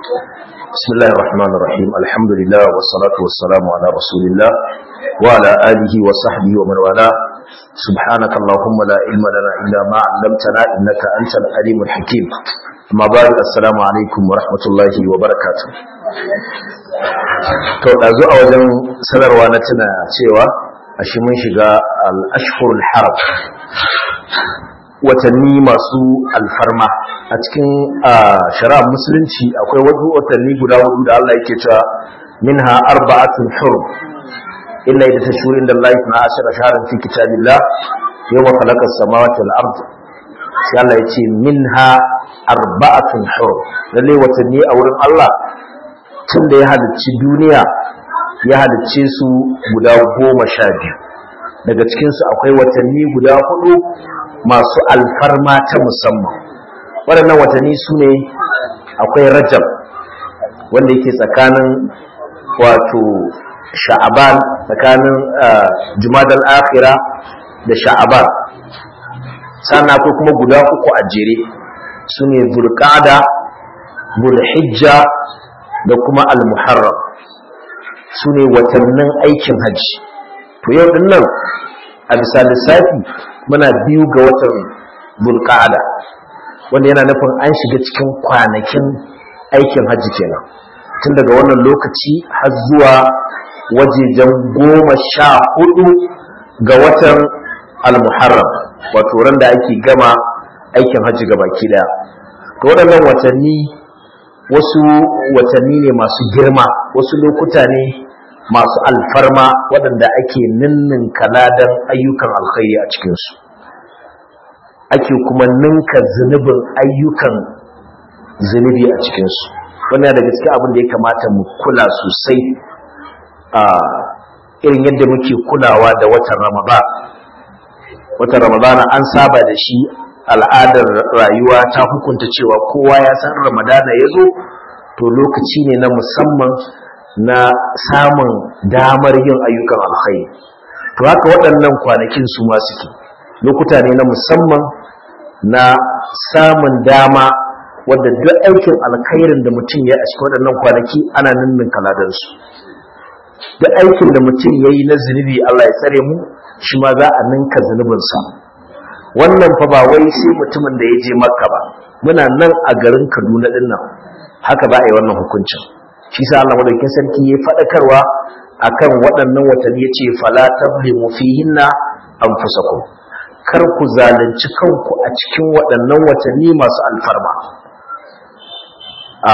بسم الله الرحمن الرحيم الحمد لله والصلاة والسلام على رسول الله وعلى آله وصحبه ومن والاه سبحانك اللهم لا علم لنا إلا ما علمتنا إنك أنت العليم الحكيم أما بعد السلام عليكم ورحمة الله وبركاته to ɗazu a wajen sanarwa na tuna cewa a shi mun shiga al-ashhurul haram watanni masu alfarma a cikin shari'ar musulunci akwai wasu watanni guda hudu da Allah yake cewa minha arba'atun hurum illa idza tashhurin da Allah na ashara shahran fi kitabillah yawma khalaqa samawati wal ard sai Allah yace minha arba'atun hurum lalle watanni a wurin Allah tun da ya halicci duniya ya halicce su guda goma sha biyu daga cikinsu akwai watanni guda hudu masu alfarma ta musamman waɗannan watanni su ne akwai rajab wanda yake tsakanin wato sha'aban tsakanin jumadal akhira da sha'aban sannan akwai kuma guda uku a jere su ne zulqa'da bulhijja da kuma al-muharram su ne watannin aikin hajji to yau din nan a bisa lissafi muna biyu ga watan bulqa'ada wanda yana nufin an shiga cikin kwanakin aikin hajji kenan tun daga wannan lokaci har zuwa wajejen goma sha hudu ga watan al-muharram wato ran da ake gama aikin hajji baki daya to waɗannan watanni wasu watanni ne masu girma wasu lokuta ne masu alfarma waɗanda ake ninnin kaladan ayyukan alkhairi a cikinsu ake kuma ninka zunubin ayyukan zunubi a cikinsu wannan daga cikin abin da ya kamata mu kula sosai a irin yadda muke kulawa da watan ramadan watan ramadana an saba da shi al'adar rayuwa ta hukunta cewa kowa ya san ramadana ya zo to lokaci ne na musamman na samun damar yin ayyukan alkhairi to haka waɗannan kwanakin su ma suke lokuta ne na musamman na samun dama wadda duk aikin alkhairin da mutum ya a cikin waɗannan kwanaki ana ninnin kaladansu duk aikin da mutum ya yi na zunubi Allah ya tsare mu shi ma za a ninka zunubinsa wannan fa ba wai sai mutumin da ya je makka ba muna nan a garin kaduna din nan haka za a yi wannan hukuncin shi sa Allah madaukakin sarki ya faɗakarwa akan waɗannan watanni ya ce fala tablimu fihinna anfusakum kar ku zalunci kanku a cikin waɗannan watanni masu alfarma a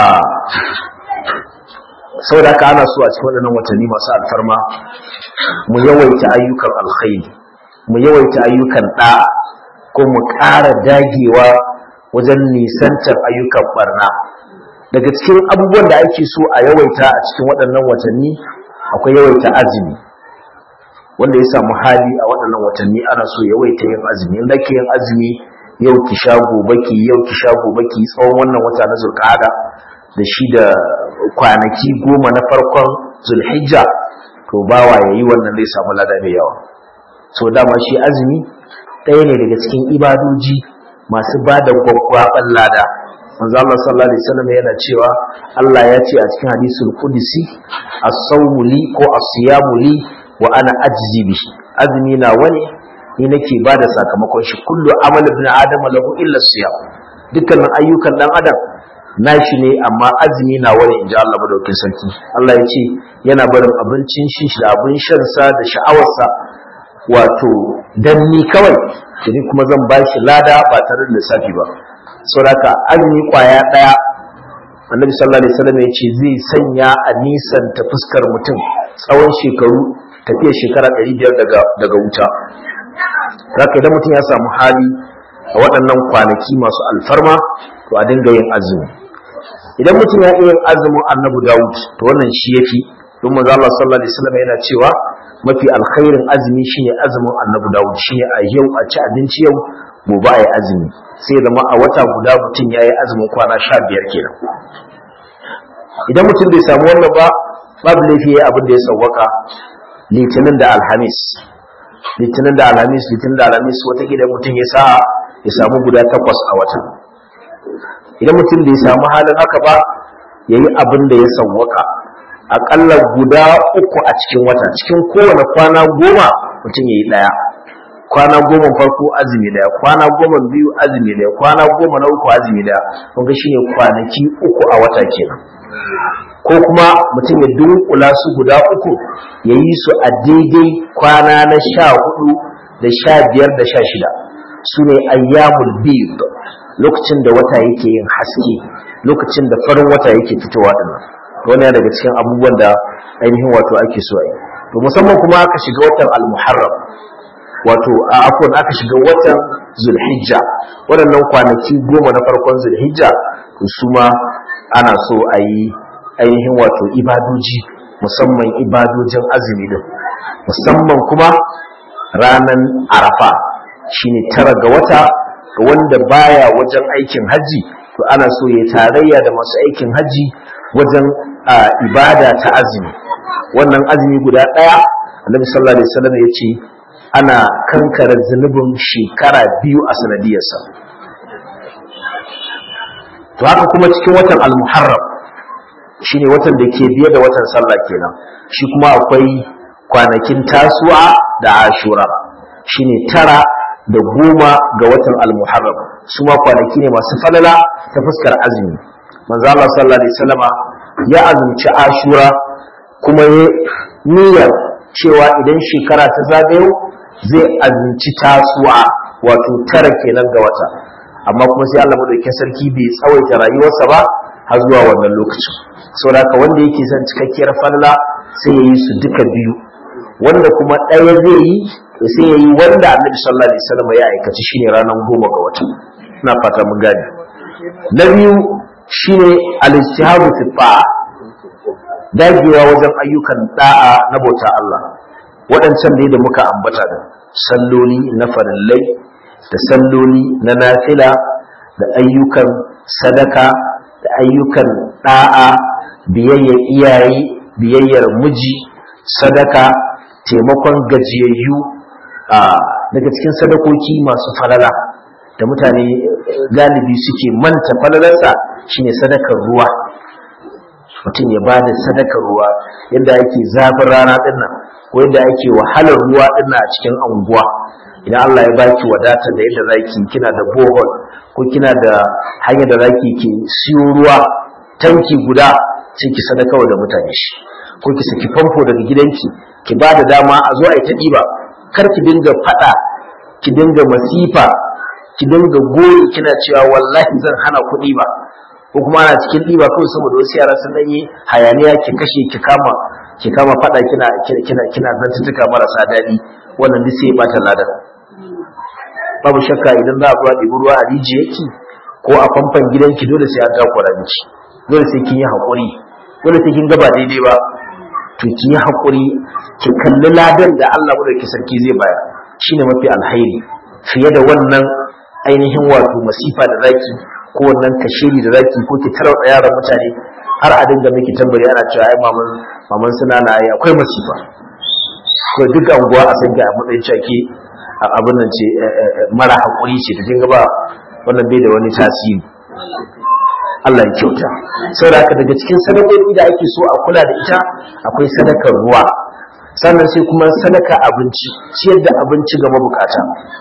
saboda haka ana so a cikin waɗannan watanni masu alfarma mu yawaita ayyukan alkhairi mu yawaita ayyukan ɗa'a ko mu ƙara dagewa wajen nisantar ayyukan barna daga cikin abubuwan da ake so a yawaita a cikin waɗannan watanni akwai yawaita azumi wanda ya samu hali a waɗannan watanni ana so yawaita yin azumi in ke yin azumi yau ki sha gobe ki yau ki sha gobe ki tsawon wannan wata na zulqa'ada da shi da kwanaki goma na farkon zulhijja to bawa yayi wannan zai samu lada mai yawa so dama shi azumi ɗaya ne daga cikin ibadoji masu ba da gwaggwaɓar lada manzo Allah sallallahu alaihi wasallam yana cewa Allah ya ce a cikin hadisul qudsi as-sawmu li ko as-siyamu li wa ana ajzi bi azumi na wani ni nake ba da sakamakon shi kullu amal ibn adam lahu illa siyam dukkanin ayyukan dan adam nashi ne amma azumi na wani inji Allah madaukakin sarki Allah ya ce yana barin abincin shi da abin shan sa da sha'awarsa wato dan ni kawai ni kuma zan ba shi lada ba tare da lissafi ba saboda azumi kwaya daya annabi sallallahu alaihi wasallam ya ce zai sanya a nisan ta fuskar mutum tsawon shekaru tafiya shekara 500 daga daga wuta haka idan mutum ya samu hali a waɗannan kwanaki masu alfarma to a dinga yin azumi idan mutum ya iya yin azumin annabi Dawud to wannan shi yafi don manzo Allah sallallahu alaihi wasallam yana cewa mafi alkhairin azumi shine azumin annabi Dawud shine a yau a ci abinci yau gobe a yi azumi sai zama a wata guda mutum ya yi azumin kwana sha biyar kenan idan mutum bai samu wannan ba babu laifi ya abin da ya sauwaka litinin da alhamis litinin da alhamis litinin da alhamis wata gidan mutum ya sa ya samu guda takwas a wata idan mutum bai samu halin haka ba yayi abin da ya sawwaka aƙalla guda uku a cikin wata cikin kowane kwana goma mutum yayi ɗaya kwana goma farko azumi daya kwana goma biyu azumi daya kwana goma na uku azumi daya kun ga shine kwanaki uku a wata kenan ko kuma mutum ya dunkula su guda uku ya yi su a daidai kwana na sha hudu da sha biyar da sha shida su ne ayyamul bid lokacin da wata yake yin haske lokacin da farin wata yake fitowa dinnan wani daga cikin abubuwan da ainihin wato ake so a yi to musamman kuma aka shiga watan al-muharram wato a afon aka shiga watan zulhijja waɗannan kwanaki goma na farkon zulhijja to su ma ana so a yi ainihin wato ibadoji musamman ibadojin azumi din musamman kuma ranar arafa shine tara ga wata ga wanda baya wajen aikin hajji to ana so ya tarayya da masu aikin hajji wajen ibada ta azumi wannan azumi guda ɗaya annabi sallallahu alaihi wasallam ya ce ana kankara zunubin shekara biyu a sanadiyarsa to haka kuma cikin watan al-muharram shine watan da ke biye da watan sallah kenan shi kuma akwai kwanakin tasu'a da ashura shine tara da goma ga watan al-muharram su ma kwanaki ne masu falala ta fuskar azumi manzo Allah sallallahu alaihi wasallama ya azumci ashura kuma ya niyyar cewa idan shekara ta zagayo zai azumci tasu'a wato tara kenan ga wata amma kuma sai Allah madaukakin sarki bai tsawaita rayuwarsa ba har zuwa wannan lokacin saboda haka wanda yake son cikakkiyar falla sai ya yi su duka biyu wanda kuma ɗaya zai yi sai ya yi wanda annabi sallallahu alaihi wasallam ya aikaci shine ranar goma ga wata ina fata mun gane na biyu shine al-ijtihadu fi ta'a dagewa wajen ayyukan da'a na bauta Allah waɗancan ne da muka ambata da salloli na farillai da salloli na nafila da ayyukan sadaka da ayyukan da'a biyayyar iyaye biyayyar miji sadaka taimakon gajiyayyu daga cikin sadakoki masu falala da mutane galibi suke manta falalarsa shine sadakar ruwa mutum ya ba da sadakar ruwa yadda ake zafin rana dinnan ko yadda ake wahalar ruwa dinnan a cikin anguwa idan Allah ya baki wadata da yadda zaki kina da bohol ko kina da hanyar da zaki ke siyo ruwa tanki guda sai ki sadaka da mutane shi ko ki saki famfo daga gidanki ki ba da dama a zo a yi ta ɗiba kar ki dinga faɗa ki dinga masifa ki dinga goyi kina cewa wallahi zan hana kuɗi ba ko kuma ana cikin ɗiba kawai saboda wasu yara sun ɗanyi hayaniya ki kashe ki kama ki kama faɗa kina kina kina zantuttuka marasa daɗi wannan duk sai ya ɓata ladan babu shakka idan za a zuwa ɗibi ruwa a rijiyarki ko a famfan gidanki dole sai an takura miki dole sai kin yi haƙuri dole sai kin gaba daidai ba to ki yi haƙuri ki kalli ladan da Allah madaukakin sarki zai bayar shine mafi alhairi fiye da wannan ainihin wato masifa da zaki ko wannan kashiri da zaki ko ki tarauta yaran mutane har a dinga miki tambari ana cewa ai maman maman suna na ai akwai masifa ko duk anguwa a san ki a matsayin cake abin nan ce mara haƙuri ce da dinga ba wannan bai da wani tasiri Allah ya kyauta saboda haka daga cikin sadakoki da ake so a kula da ita akwai sadakar ruwa sannan sai kuma sadaka abinci ciyar da abinci ga mabukata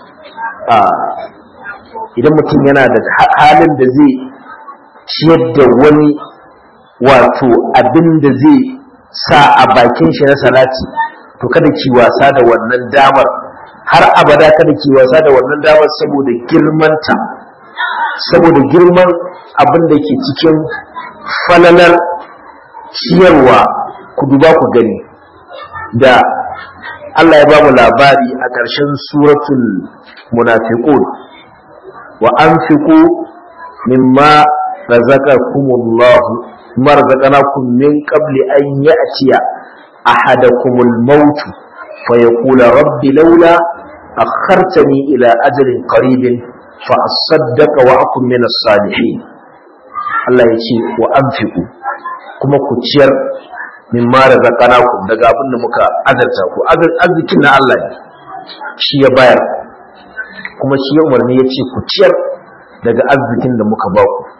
idan mutum yana da halin da zai ciyar da wani wato abin da zai sa a bakin shi na salati to kada ki wasa da wannan damar har abada kada ki wasa da wannan damar saboda girmanta saboda girman abin da ke cikin falalar ciyarwa ku duba ku gani da Allah ya ba mu labari a ƙarshen suratul munafiqun wa anfiqu mimma razaqakumullah marzaqnakum min qabli an ya'tiya ahadakumul maut fa yaqula rabbi laula akhartani ila ajalin qaribin fa asaddaqa wa akun min as-salihin Allah ya ce wa anfiqu kuma ku ciyar min ma razaqnakum daga abin da muka azarta ku arzikin na Allah ne shi ya bayar kuma shi ya umarni ya ce ku ciyar daga arzikin da muka ba ku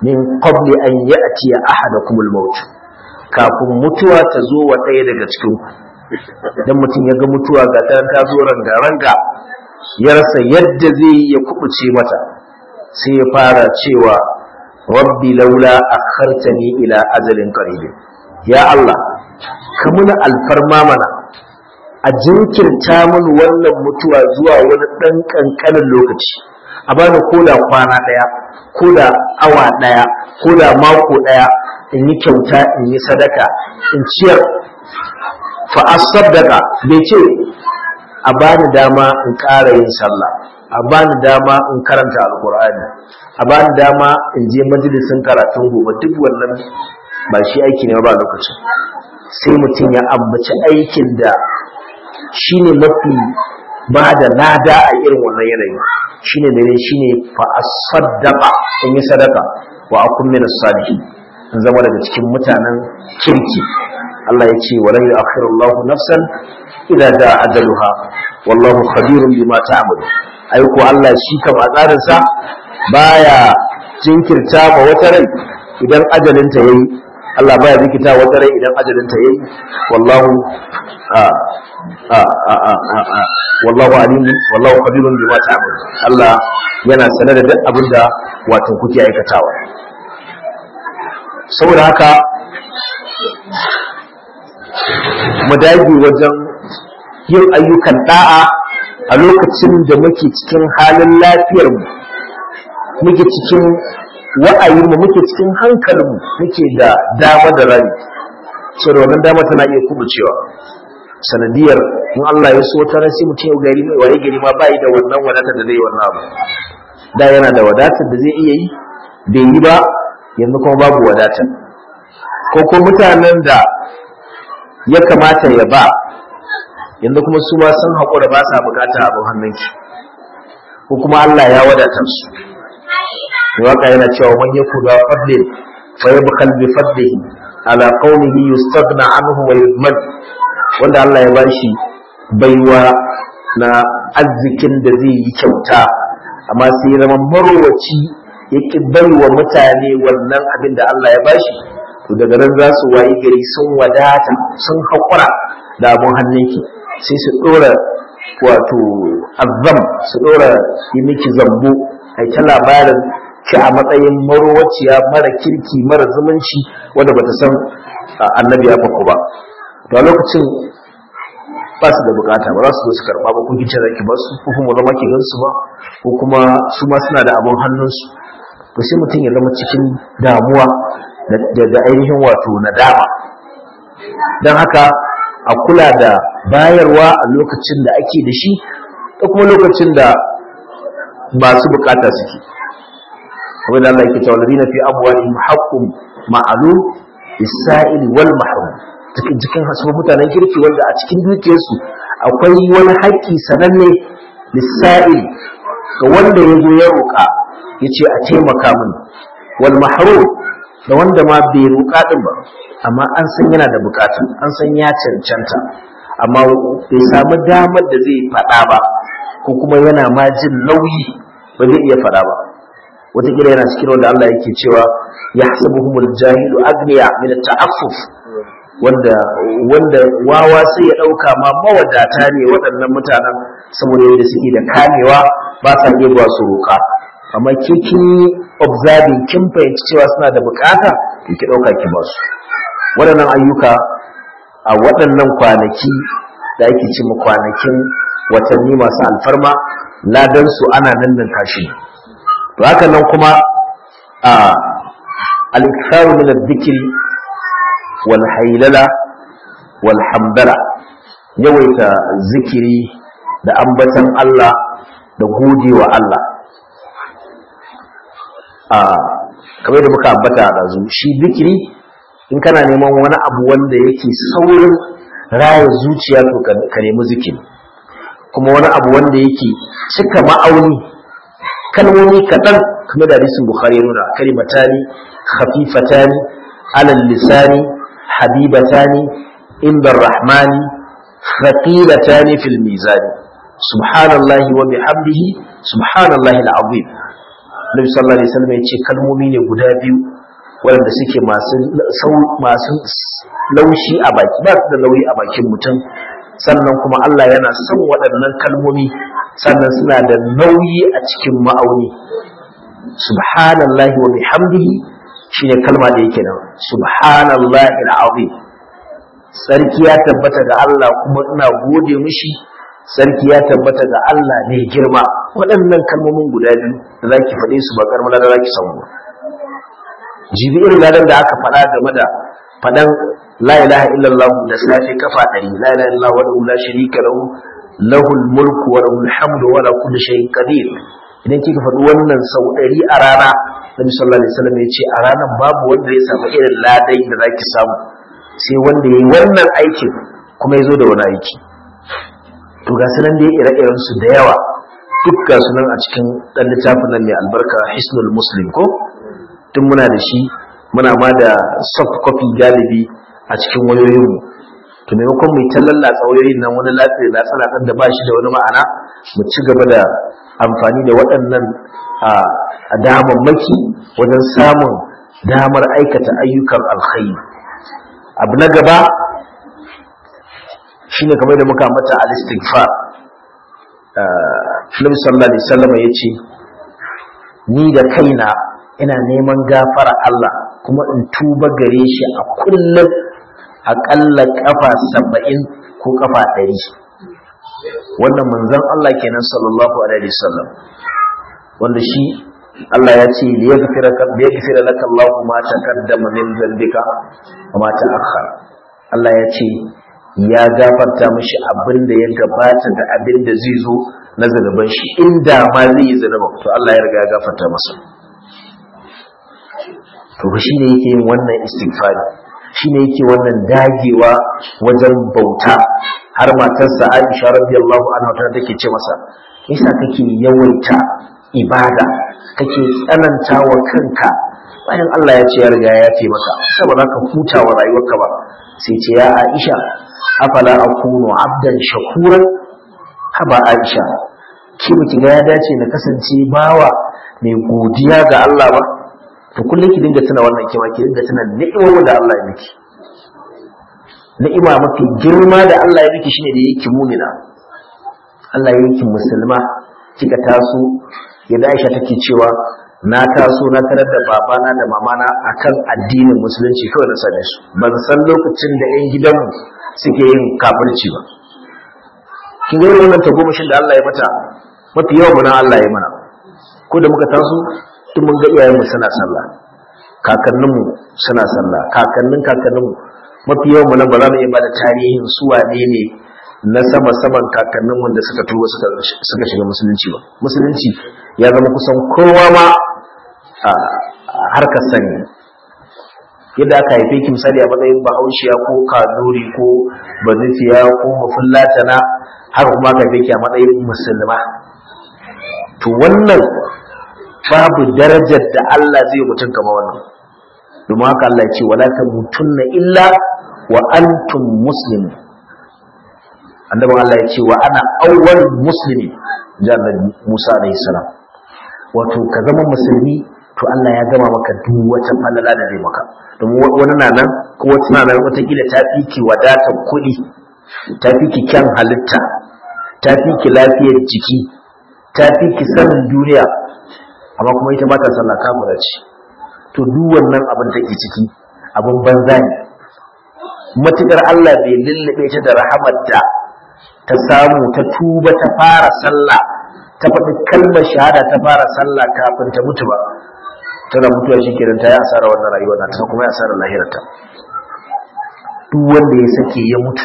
min qabli an ya'ti ahadakum al-maut kafin mutuwa ta zo wa ɗaya daga cikin ku dan mutum ya ga mutuwa ga ta ta zo ranga ranga ya rasa yadda zai ya kubuce mata sai ya fara cewa rabbi laula akhartani ila ajalin qarib ya Allah ka muna alfarma mana a jinkirta min wannan mutuwa zuwa wani ɗan ƙanƙanin lokaci a bani koda kwana ɗaya koda awa ɗaya koda mako ɗaya in yi kyauta in yi sadaka in ciyar fa asaddaka bai ce a bani dama in ƙara yin sallah a bani dama in karanta alkur'ani a bani dama in je majalisin karatun gobe duk wannan ba shi aiki ne ba lokacin sai mutum ya ambaci aikin da shi ne mafi ba da lada a irin wannan yanayi shi ne mene shi ne fa'asaddaqa in yi sadaka wa akun min salihin in zama daga cikin mutanen kirki Allah ya ce wala yu'akhiru Allah nafsan idza da ajaluha wallahu khabirun bima ta'malu ai ko Allah shi kam a tsarin sa baya jinkirta ma wata rai idan ajalinta yayi Allah baya zikita wata rai idan ajalinta yayi wallahu wallahu alim wallahu khabirun bima ta'mal Allah yana sanar da duk abinda wato kuke aikatawa saboda haka mu dage wajen yin ayyukan da'a a lokacin da muke cikin halin lafiyar mu muke cikin wa'ayin mu muke cikin hankalin mu muke da dama da rani cewa wannan dama tana iya kubucewa sanadiyar in Allah ya so ta sai mutum ya gari mai waye gari ma bai da wannan wadatar da zai yi wannan abu da yana da wadatar da zai iya yi bai yi ba yanzu kuma babu wadatar ko ko mutanen da ya kamata ya ba yanzu kuma su ma sun haƙura ba sa bukata abin hannunki ko kuma Allah ya wadatar su waka yana cewa man yakuda fadlin fa yabkhal bi fadlihi ala qaumihi yustaghna anhu wa yudmad wanda Allah ya bashi baiwa na arzikin da zai yi kyauta amma sai ya zama marowaci yake baiwa mutane wannan abin da Allah ya bashi to daga nan za su wayi gari sun wadata sun haƙura da abin hannunki sai su ɗora wato azam su ɗora yi miki zambo ai ta labarin ki a matsayin marowaciya mara kirki mara zumunci wanda bata san annabi ya faku ba to a lokacin ba su da bukata ba za su zo su karba ba kun kice zaki ba su ko kuma zama ki gansu ba ko kuma su ma suna da abun hannunsu to sai mutum ya zama cikin damuwa da ainihin wato nadama don haka a kula da bayarwa a lokacin da ake da shi da kuma lokacin da masu bukata suke kamar da Allah yake cewa ladina fi amwalihim haqqun ma'lum lis-sa'il wal mahrum cikin cikin hasuwa mutanen kirki wanda a cikin dukiyarsu akwai wani haƙƙi sananne lis-sa'il ga wanda ya zo ya roƙa yace a taimaka min wal mahrum da wanda ma bai roƙa din ba amma an san yana da bukatu an san ya cancanta amma bai samu damar da zai faɗa ba ko kuma yana ma jin nauyi ba zai iya faɗa ba wataƙila yana cikin wanda Allah yake cewa ya hasabuhumul jahilu agniya min ta'affuf wanda wanda wawa sai ya ɗauka ma mawadata ne waɗannan mutanen saboda yadda suke da kamewa ba sa iya zuwa su roƙa amma ke kin observing kin fahimci cewa suna da bukata to ki ɗauka ki ba su waɗannan ayyuka a waɗannan kwanaki da ake ce kwanakin watanni masu alfarma ladan su ana nan nan kashi to haka nan kuma a al-iktharu min adh-dhikri wal haylala wal hamdala yawaita zikiri da ambatan Allah da godewa Allah a kamar da muka ambata a ɗazu shi zikiri in kana neman wani abu wanda yake saurin raya zuciya to ka nemi zikiri kuma wani abu wanda yake cika ma'auni kalmomi kaɗan kamar da hadisin bukhari ya nuna kalimatani khafifatani alal lisani habibatani inda rahmani thaqilatani fil mizani subhanallahi wa bihamdihi subhanallahi al'azim Nabi sallallahu alaihi wasallam ya ce kalmomi ne guda biyu waɗanda suke masu masu laushi a baki ba su da nauyi a bakin mutum sannan kuma Allah yana son waɗannan kalmomi sannan suna da nauyi a cikin ma'auni subhanallahi wa bihamdihi shine kalma da yake nan subhanallahi alazim sarki ya tabbata ga Allah kuma ina gode mishi sarki ya tabbata ga Allah ne girma waɗannan kalmomin guda biyu da zaki faɗe su ba karmala da zaki samu ba jibi irin ladan da aka faɗa game da faɗan la ilaha illallah da safe kafa ɗari la ilaha illallah wa la sharika lahu lahul mulku wa lahul hamdu wa la kulli shay'in qadir idan kika faɗi wannan sau ɗari a rana Nabi sallallahu alaihi wasallam ya ce a ranar babu wanda ya samu irin ladai da zaki samu sai wanda yayi wannan aikin kuma ya zo da wani aiki to ga sunan da ire-iren su da yawa duk ga sunan a cikin dan littafin nan mai albarka Hisnul Muslim ko tun muna da shi muna ma da soft copy galibi a cikin wayoyinmu to maimakon mu ta lallatsa wayoyin nan wani lafiya latsa latsan da ba shi da wani ma'ana mu ci gaba da amfani da waɗannan a damammaki wajen samun damar aikata ayyukan alkhairi abu na gaba shine kamar da muka mata al-istighfar Nabi sallallahu alaihi wasallam yace ni da kaina ina neman gafara Allah kuma in tuba gare shi a kullum aƙalla ƙafa saba'in ko ƙafa ɗari wannan manzon Allah kenan sallallahu alaihi wasallam wanda shi Allah ya ce li yaghfira laka Allah ma taqaddama min dhanbika wa ma ta'akhkhara Allah ya ce ya gafarta mishi abin da ya gabata da abin da zai zo na zanuban shi inda ma zai yi zanuban to Allah ya riga ya gafarta masa to shi ne yake yin wannan istighfari shi ne yake wannan dagewa wajen bauta har matarsa Aisha radiyallahu anha ta take ce masa yasa kake yawaita ibada kake tsananta wa kanka bayan Allah ya ce ya riga ya ce maka saboda ka huta wa rayuwarka ba sai ce ya Aisha afala akunu abdan shakuran haba Aisha ki miki ga ya dace na kasance bawa mai godiya ga Allah ba to kullum ki dinga tuna wannan kima ki dinga tuna ni'imomin da Allah ya miki ni'ima mafi girma da Allah ya miki shine da yake mumina Allah ya yake musulma kika taso yadda Aisha take cewa na taso na tarar da babana da mamana akan addinin musulunci kawai na sane su ban san lokacin da yan gidanmu suke yin kafirci ba kin ga wannan tagomashin da Allah ya mata mafi yawan mu Allah ya mana ko da muka taso duk mun ga iyayenmu suna sallah kakanninmu suna sallah kakannin kakanninmu mafi yawan mu nan ba za mu iya bada tarihin su wane ne na sama saman kakanninmu da suka tuba suka suka shiga musulunci ba musulunci ya zama kusan kowa ma a harkar sani yadda aka haife ki misali a matsayin bahaushiya ko kaduri ko banufiya ko mafullatana haka kuma aka haife ki a matsayin musulma to wannan babu darajar da Allah zai mutum kama wannan domin haka Allah ya ce wala tamutunna illa wa antum muslim annabi Allah ya ce wa ana awwal muslimi jannan Musa alayhi salam wato ka zama musulmi to Allah ya gama maka duk wata falala da zai maka domin wani na nan ko wata na nan wata kila ta fi ki wadatar kuɗi ta fi ki kyan halitta ta fi ki lafiyar jiki ta fi ki sanin duniya amma kuma ita ba ta sallah kafira ce to duk wannan abin da ke ciki abin banza ne matukar Allah bai lullube ta da rahamar da ta samu ta tuba ta fara sallah ta faɗi kalmar shahada ta fara sallah kafin ta mutu ba tana mutuwa shi kenan ta yi asara wannan rayuwa na ta kuma ya asara lahirarta duk wanda ya sake ya mutu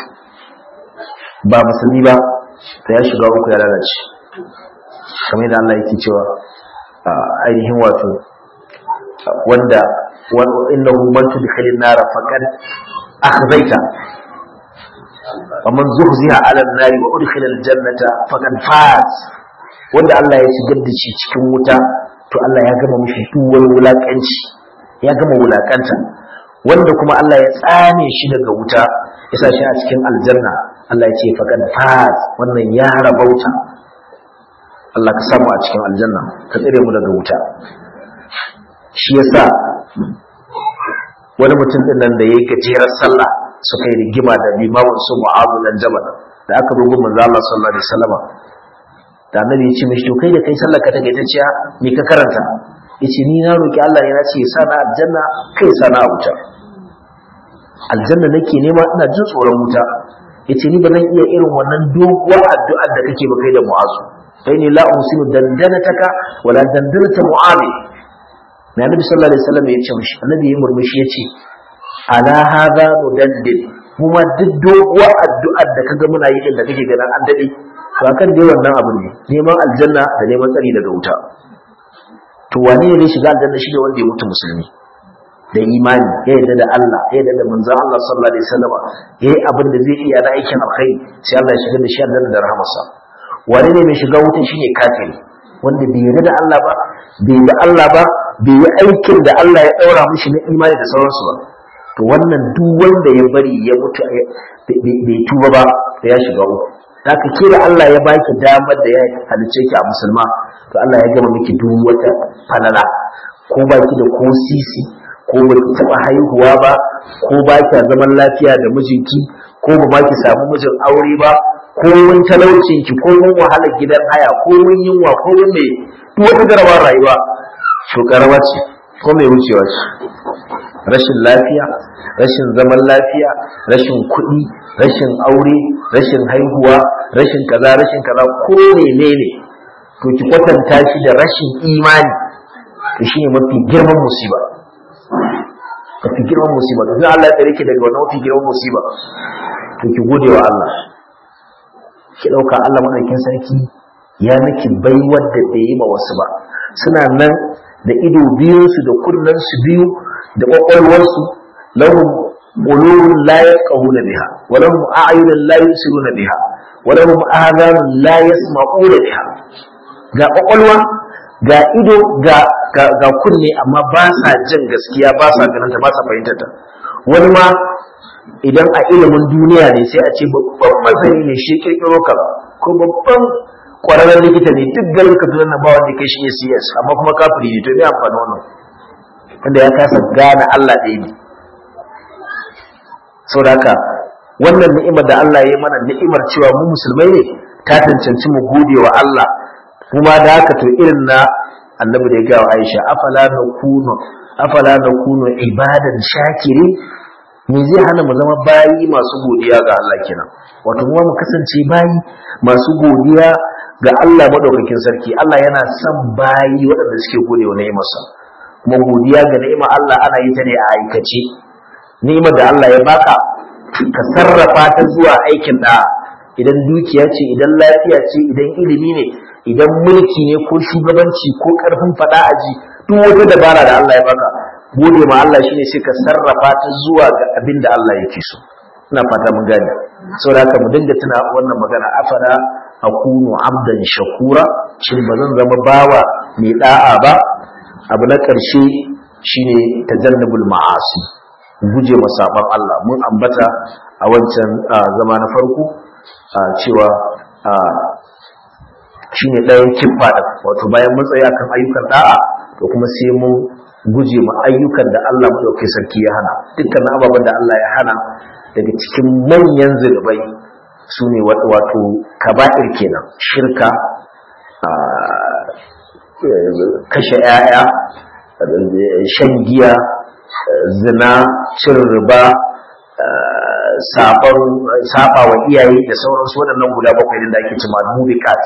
ba musulmi ba ta ya shiga uku ya lalace kamar yadda Allah yake cewa ainihin wato wanda innahu man tudkhilin nar faqad akhzaita wa man zuhziha 'ala an-nar wa udkhila al-jannata faqad faz wanda Allah ya shigar da shi cikin wuta to Allah ya gama mishi duk wani wulakanci ya gama wulakanta wanda kuma Allah ya tsane shi daga wuta ya sa shi a cikin aljanna Allah ya ce faqad faz wannan ya rabauta Allah ka samu a cikin aljanna ka tsire mu daga wuta shi yasa wani mutum din nan da yayi gajerar sallah suka yi rigima da limamin su Mu'adh dan Jabal da aka rubu manzo Allah sallallahu alaihi wasallam da annabi ya ce mishi to kai da kai sallar ka take taciya me ka karanta yace ni na roki Allah ne na ce sa na aljanna kai sa na wuta aljanna nake nema ina jin tsoron wuta yace ni ba zan iya irin wannan doguwar addu'ar da kake ba kai da mu'azu sai ni la usinu dandanataka wala dandanata mu'azi na nabi sallallahu alaihi wasallam ya ce mishi annabi ya murmushi yace ala hadha mudaddid mu ma duk doguwar addu'ar da kaga muna yi din da kake ganin an dade to akan dai wannan abu ne neman aljanna da neman tsari daga wuta to wane ne zai shiga aljanna shi da wanda ya mutu musulmi da imani ya yarda da Allah ya yarda da manzon Allah sallallahu alaihi wasallam yayi abin da zai iya na aikin alkhairi sai Allah ya shiga da shi aljanna da rahmarsa wane ne mai shiga wuta shine kafiri wanda bai yarda da Allah ba bai yi Allah ba bai yi aikin da Allah ya daura mishi na imani da sauransu ba to wannan duk wanda ya bari ya mutu bai tuba ba da ya shiga uku haka ke da Allah ya baki damar da ya halice ki a musulma to Allah ya gama miki duk wata falala ko baki da ko sisi ko ba ki taɓa haihuwa ba ko ba ki zaman lafiya da mijinki ko ba ma ki samu mijin aure ba ko mun talaucin ki ko mun wahalar gidan haya ko mun yunwa ko mun me duk wata garabar rayuwa to karama ce ko mai wucewa ce rashin lafiya rashin zaman lafiya rashin kuɗi rashin aure rashin haihuwa rashin kaza rashin kaza ko menene to ki kwatanta shi da rashin imani to shine mafi girman musiba mafi girman musiba to sai Allah ya tsare ki daga wannan mafi girman musiba to ki gode wa Allah ki dauka Allah madaukin sarki ya miki baiwar da bai yi ma wasu ba suna nan da ido biyunsu da kunnen su biyu da kwakwalwarsu lahum qulubun la yaqahuna biha wa lahum a'yunun la yusiruna biha wa lahum adhanun la yasma'una biha ga kwakwalwa ga ido ga ga kunne amma ba sa jin gaskiya ba sa ganin ta ba sa fahimtar ta wani ma idan a ilimin duniya ne sai a ce babban masani ne shi kirkiro ka ko babban kwararren likita ne duk garin ka na ba wanda kai shi ne CS amma kuma kafiri ne to me amfani wannan wanda ya kasa gane Allah ɗaya ne saboda haka wannan ni'imar da Allah ya yi mana ni'imar cewa mu musulmai ne ta cancanci mu gode wa Allah kuma da haka to irin na annabi da ya gawa Aisha afala nakunu afala nakunu ibadan shakiri me zai hana mu zama bayi masu godiya ga Allah kenan wato mu mu kasance bayi masu godiya ga Allah madaukakin sarki Allah yana son bayi waɗanda suke gode wa ni'imarsa kuma godiya ga ni'imar Allah ana yi ta ne a aikace ni'imar da Allah ya baka ka sarrafa ta zuwa aikin da idan dukiya ce idan lafiya ce idan ilimi ne idan mulki ne ko shugabanci ko karfin fada aji duk wata dabara da Allah ya baka gode ma Allah shine sai ka sarrafa ta zuwa ga abin da Allah yake so ina fata mun gane saboda haka mu dinga tuna wannan magana afara akunu abdan shakura shin ba zan zama bawa mai da'a ba abu na karshe shine tajannabul ma'asi guje ma saban Allah mun ambata a wancan zama na farko cewa shine ɗayan kiffa da wato bayan matsayi akan ayyukan da'a to kuma sai mun guje ma ayyukan da Allah madaukakin sarki ya hana dukkan ababen da Allah ya hana daga cikin manyan zunubai su ne wato kaba'ir kenan shirka kashe 'ya'ya shan giya zina cin riba saba wa iyaye da sauransu waɗannan guda bakwai da ake cima mubikat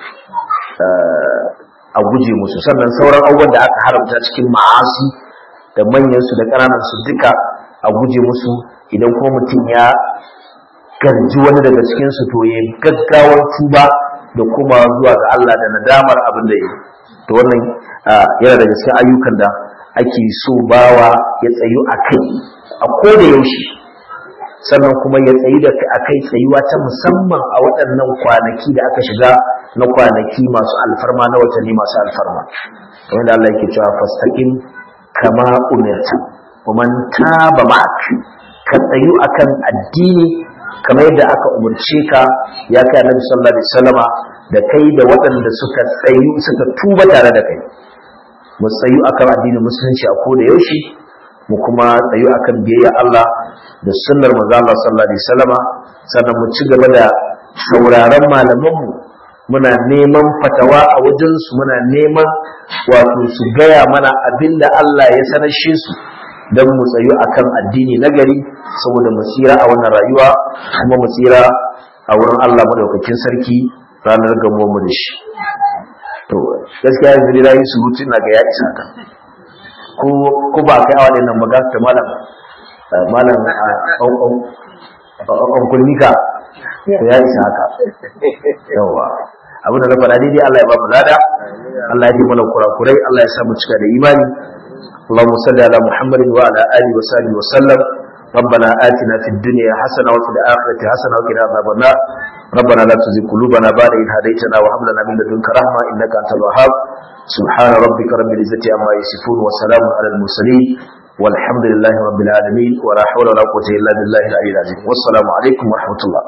a guje musu sannan sauran abubuwan da aka haramta cikin ma'asi da manyansu da ƙananansu duka a guje musu idan kuma mutum ya garji wani daga cikinsu to ya gaggawar tuba da kuma zuwa ga Allah da nadamar abin da ya to wannan yana daga cikin ayyukan da ake so bawa ya tsayu a kai a koda yaushe sannan kuma ya tsayi da a kai tsayuwa ta musamman a waɗannan kwanaki da aka shiga na kwanaki masu alfarma na watanni masu alfarma kamar da Allah yake cewa fastaqim kama umirta man taba ma'ak ka tsayu akan addini kamar yadda aka umarce ka ya kai Annabi sallallahu alaihi wasallama da kai da waɗanda suka tsayu suka tuba tare da kai mu tsayu akan addinin musulunci a koda yaushe mu kuma tsayu akan biyayya Allah da sunnar manzo Allah sallallahu alaihi wasallama sannan mu ci gaba da sauraron malamanmu muna neman fatawa a wajensu muna neman wato su gaya mana abin da Allah ya sanashe su don mu tsayu akan addini na gari saboda mu tsira a wannan rayuwa kuma mu tsira a wurin Allah madaukakin sarki ranar gamuwar mu da shi to gaskiya yanzu dai rayu surutu na ga ya isa ka ko ko ba kai awa nan maga ta malam malam an kulnika to ya isa haka yawa abin da na faɗa daidai Allah ya ba mu lada Allah ya ji mana kurakurai Allah ya sa mu cika da imani اللهم صل على محمد وعلى اله وصحبه وسلم ربنا آتنا في الدنيا حسنة وفي الآخرة حسنة وقنا عذاب النار ربنا لا تزغ قلوبنا بعد إذ هديتنا وهب لنا من لدنك رحمة إنك أنت الوهاب سبحان ربك رب العزة عما يصفون وسلام على المرسلين والحمد لله رب العالمين ولا حول ولا قوة إلا بالله العلي العظيم والسلام عليكم ورحمة الله